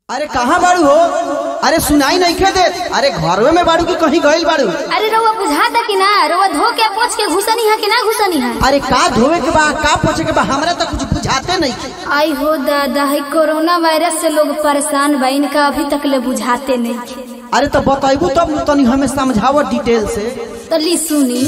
अरे कहाँ बाड़ू हो अरे सुनाई नहीं खे दे अरे घरवे में बाड़ू की कहीं गईल बाड़ू अरे रउआ बुझाता कि ना रउआ धो के पोछ के घुसनी है कि ना घुसनी है अरे का धोवे के बा का पोछे के बा हमरा तो कुछ बुझाते नहीं आई हो दादा है कोरोना वायरस से लोग परेशान बा इनका अभी तक ले बुझाते नहीं थे अरे तो बताइबू तब न तनी हमें समझाव डिटेल से तो ली सुनी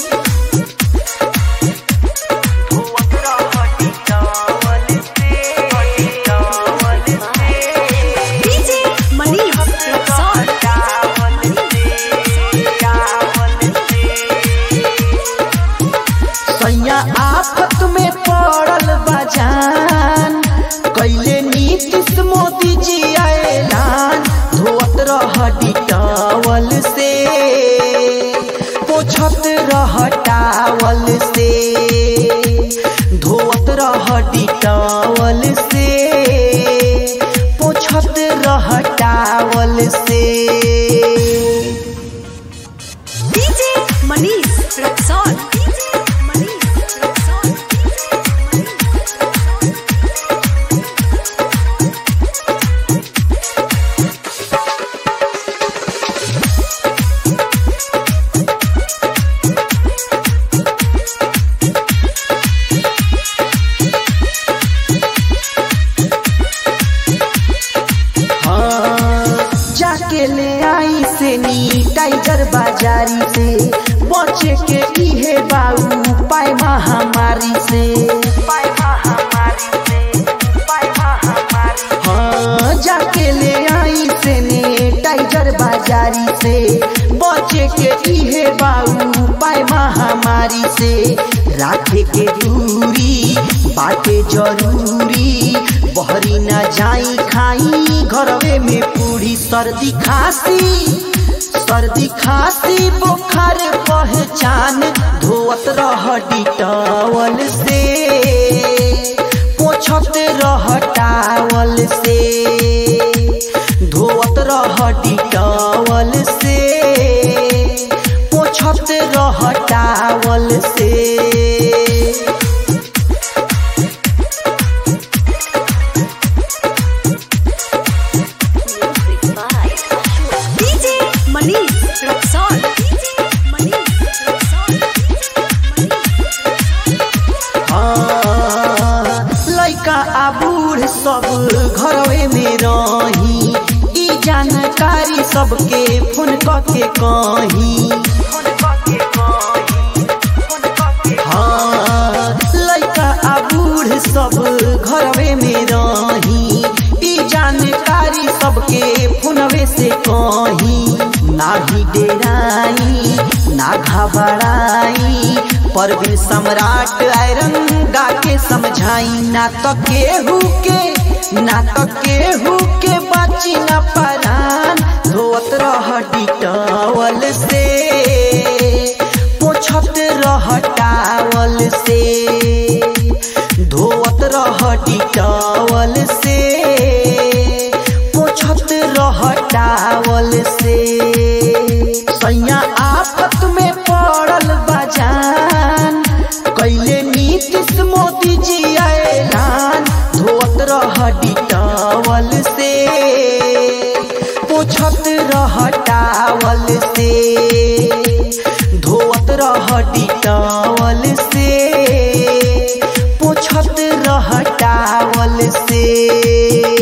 सैया आफत में पड़ल बजान कैले नीतीश मोदी जी ऐलान धोत रह डिटावल से पोछत रह टावल से धोत रह डिटावल से पोछत रह टावल से मनीष रक्सौल मनीष रक्सौल हाँ, जाके ले आई से नी टाइगर बाजारी से बचे के इहे बाऊ पाए महामारी से हाँ, जाके ले आई से नी टाइगर बाजारी से बचे के इहे बाऊ पाए महामारी से राखे के दूरी बाटे जरूरी बहरी ना जाई खाई घरवे में पूरी सर्दी खांसी सर्दी खांसी बुखार पहचान धोवत रह डिटावल से पोछत रह टावल से धोवत रह डिटावल से पोछत रह टावल से डीजे मनीष रक्सौल मनीष रक्सौल हाँ, लइका आ बूढ़ सब घरवे में रही ई जानकारी सबके फोन क के कही हाँ, लइका आ बूढ़ सब घरवे में रही ई जानकारी सबके फोनवे से कही नाही डेराई ना घबराई परवीन सम्राट आयरन गा के समझाई ना तो केहू के ना तो केहू के बाची ना परान धोत रह डिटावल से पोछत रह टावल से धोत रह डिटावल से पोछत रह टावल से सैया आफत में पड़ल बजान कैले नीतीश मोदी जी ऐलान धोत रह डिटावल से पोछत रह टावल से धोत रह डिटावल से पोछत रह टावल से